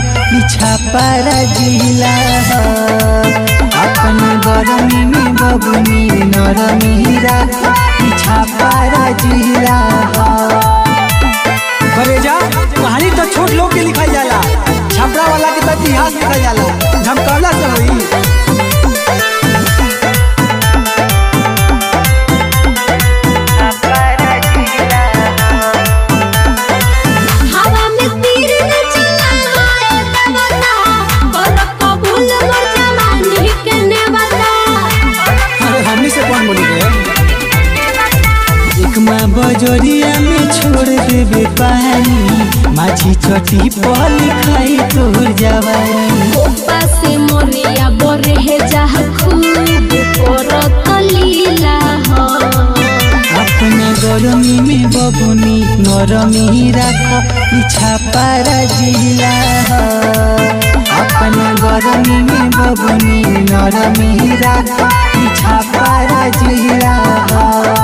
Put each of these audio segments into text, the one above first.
पीछा पारा जिला ह अपन गरमी में बबुनी नरमी राख पीछा पारा जिला ह करेजा कहानी तो छोट लोग के लिखाई जाला छपरा वाला के तो इतिहास लिखा जाला धमकावला से होई हवा में तीर न चलाए देवता कर कबूल मोर जवानी के नेवता अरे हमनी से कौन बोली रे एक माँ बजोरिया में छोड़ देबे पानी माझी चटी पर लिखाई तोर जवानी गोपा से मोरिया बरे है जहा खूब करत लीला हो अपना गरमी में बबुनी नरमी राख पीछा पारा जिला ह अपना गरमी में बबुनी नरमी राख पीछा पारा जिला ह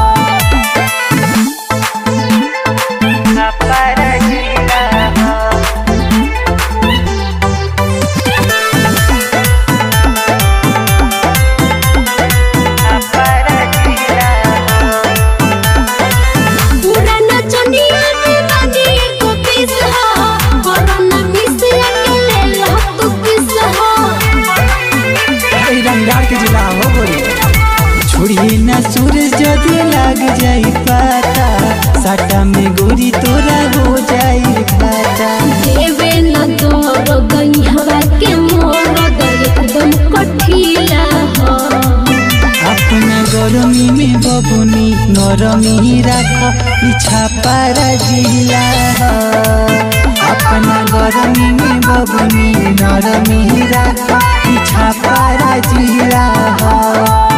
पूरा नचनिया के बानी को पीस हो कोरोना मिस के ले लो तू किस हो अरे रंगदार के जिला हो बोली छोड़िए ना सूरज जदि लाग जाई पाता साटा में गोरी तोरा हो जाई खाता देवे न तोर गईहवा के मोर दर एकदम कठिला हो अपना गरमी में बबुनी नरमी राख पीछा पारा जिला ह अपना गरमी में बबुनी नरमी राख पीछा पारा जिला ह